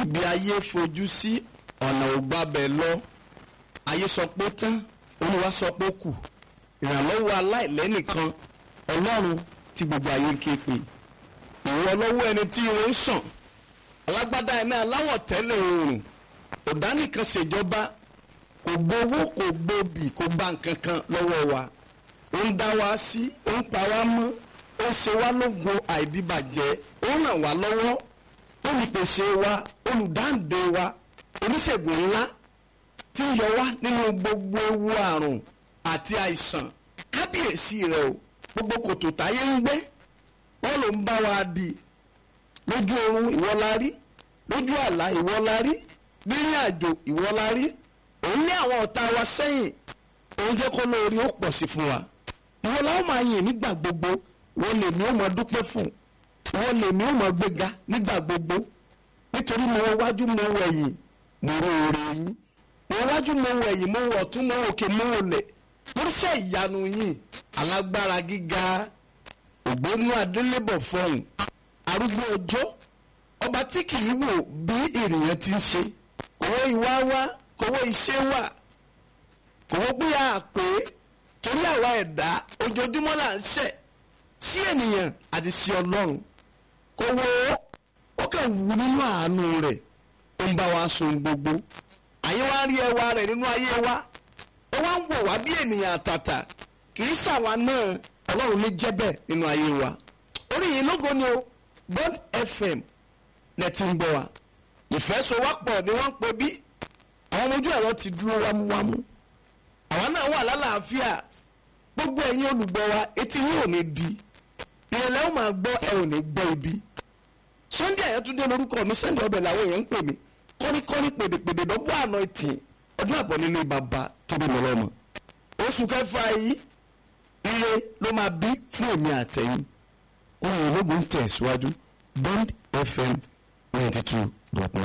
ibi ayé fojú sí ọ̀nà ògbàbẹ̀ lọ ayé sọ pé tán olúwa sọ pé kù ìrànlọ́wọ́ aláìlẹ́nìkan ọlọ́run tí gbogbo ayé ń ké pè ìwọ lọ́wọ́ ẹni tí irun ń sàn alágbádá iná aláwọ̀ tẹ́lẹ̀ oòrùn ọ̀dánìkan ṣèjọba kò gbowó kò gbòbì kò gba nǹkan kan lọ́wọ́ wa ó ń dá wa sí ó ń pa wá mọ́ ó ń ṣe wá lógo àìdíbàjẹ́ ó ń ràn wá lọ́wọ́ olùpèsè wa olùdáǹdè wa oníṣègùn ńlá tí ń yọ wá nínú gbogbo ewu àrùn àti àìsàn kábíyèsí rẹ o gbogbo kòtò táyé ń gbé wọn ló ń bá wa di lójú oorun ìwọ la rí lójú àlá ìwọ la rí rírìn àjò ìwọ la rí òun ní àwọn ọ̀tá wa sẹ́yìn òun jẹ́ kó lóore ó pọ̀ sí fún wa ìwọ la ó máa yìn nígbà gbogbo ìwọ lèmi ó máa dúpẹ́ fún ìwọ lèmi ó máa gbéga nígbà gbogbo nítorí mo wọ wájú mo wọ ẹ̀yìn mo rò oore yín mo wọ wájú mo wọ ẹ̀yìn mo wọ ọ̀tún mo wọ òkè mo wọ lẹ̀ lóríṣẹ́ ìyanu yìí alágbára gíga ògbónú adélébọ̀ fọhùn arúgbó ọjọ́ ọba tí kì í wò bí ènìyàn ti ń ṣe kòwó ìwá wá kòwó iṣẹ́ wà kòwó pé a pè é torí àwa ẹ̀dá ojoojúmọ́ là ń ṣẹ̀ sí ènìyàn àti sí ọlọ́run kòwó ó kàn wù nínú àánú rẹ̀ ó ń bá wa sun gbogbo àyè wa rí ẹwà rẹ̀ nínú ayé wa ó wá ń wò wá bí ènìyàn àtàtà kì í ṣàwa náà ọlọ́run ní jẹ́bẹ̀ nínú ayé wa orí yìí lógo ni o God FM lẹ́tí ń gbọ́ wa ìfẹ́sowọ́pọ̀ ni wọ́n ń pè bí àwọn ọmọ ojú ẹ̀rọ ti dúró wámúwámú àwa náà wà lálàáfíà gbogbo ẹ̀yin olùgbọ́ wa etí yín ò ní di ìrẹ̀lẹ̀ ó máa gbọ́ ẹ ò ní gbọ́ ibi Sunday Ayọ̀túndé lórúkọ mi Sunday ọbẹ̀ làwọn èèyàn ń pè mí kọ́ríkọ́rí pèdèpèdè lọ́gbọ́ àná ìtì ọdún àbọ̀ nínú bàbá tó bí mi lọ́mọ oṣù kẹfà yìí ire ló máa bí fún èmi àtẹ̀yìn ohun ológun tẹ̀síwájú Bond FM ninety two dot nine.